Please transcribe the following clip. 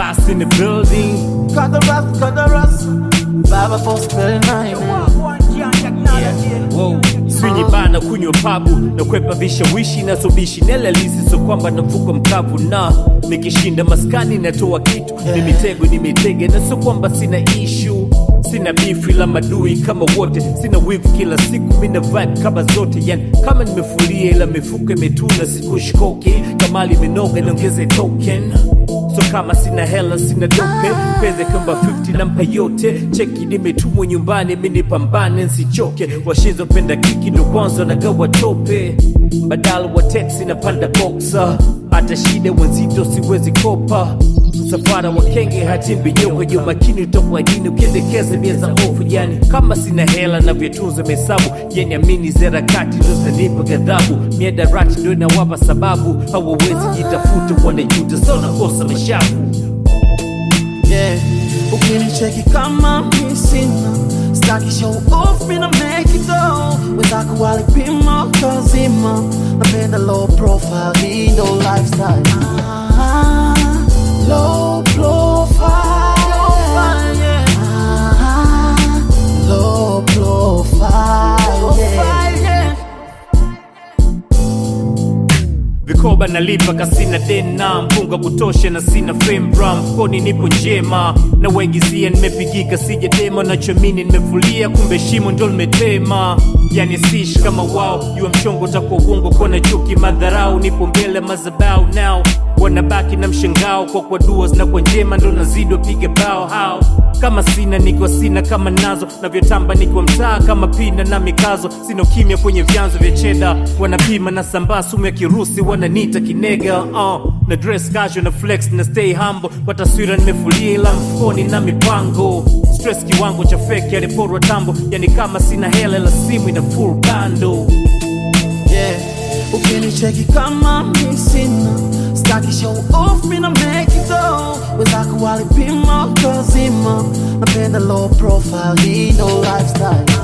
Ras in the building. Cut the rust, cut the rust. Baba for spelling nine. Wow. Swinyi bana kunywa pabu na kwepa vishawishi na sobishi nelalisi so kwamba navuka mkavu na nikishinda maskani natoa kitu ni mitego ni mitege na so kwamba sina ishu sina bifu ila madui kama wote sina wivu kila siku mina vibe kama zote yani kama nimefulia ila mifuko imetuna sikushkoke kamali imenoga niongeze token so kama sina hela sina dope peze kamba 50 nampa yote cheki nimetumwa nyumbani minipambane nsichoke washizopenda kiki ndo kwanza nagawa tope badala wa teksi napanda boksa hata shida wenzito siwezi kopa msafara wa kenge hatimbi nyoka jo makini utokwa dini ukiendekeza bia za ofu yani kama sina hela na vyatunza mesabu yani amini zerakati ndo zanipa ghadhabu miadarati ndo inawapa sababu hawawezi jitafuta wanajuta so nakosa mashavu Yeah. Ukinicheki kama mi sina staki show off mina make it go wenzako walipima kazima napenda low profile hii ndo lifestyle ah, low profile ah, low profile yeah. vikoba nalipa kasina dena mpunga kutosha na sina fembra mfukoni nipo njema na waigizia nimepigika sija dema nachomini nimefulia kumbe shimo ndo limetema yani sish kama wao jua mchongo utakuwa uongo kona chuki madharau nipo mbele mazabau nao wanabaki na mshangao kwa kwa dua na kwa njema ndo nazidi wapiga bao hao kama sina niko sina kama nazo navyotamba niko mtaa kama pina na mikazo sina ukimya kwenye vyanzo vya cheda wanapima na sambaa sumu ya kirusi wananita kinega uh, na dress casual na flex na stay humble kwa taswira nimefulia ila mfukoni na mipango stress kiwango cha feki aliporwa tambo yani kama sina hela la simu ina full bando yeah. Ukinicheki kama mi sina staki show off mina make it go wenzako walipima kazima napenda low profile hii ndo lifestyle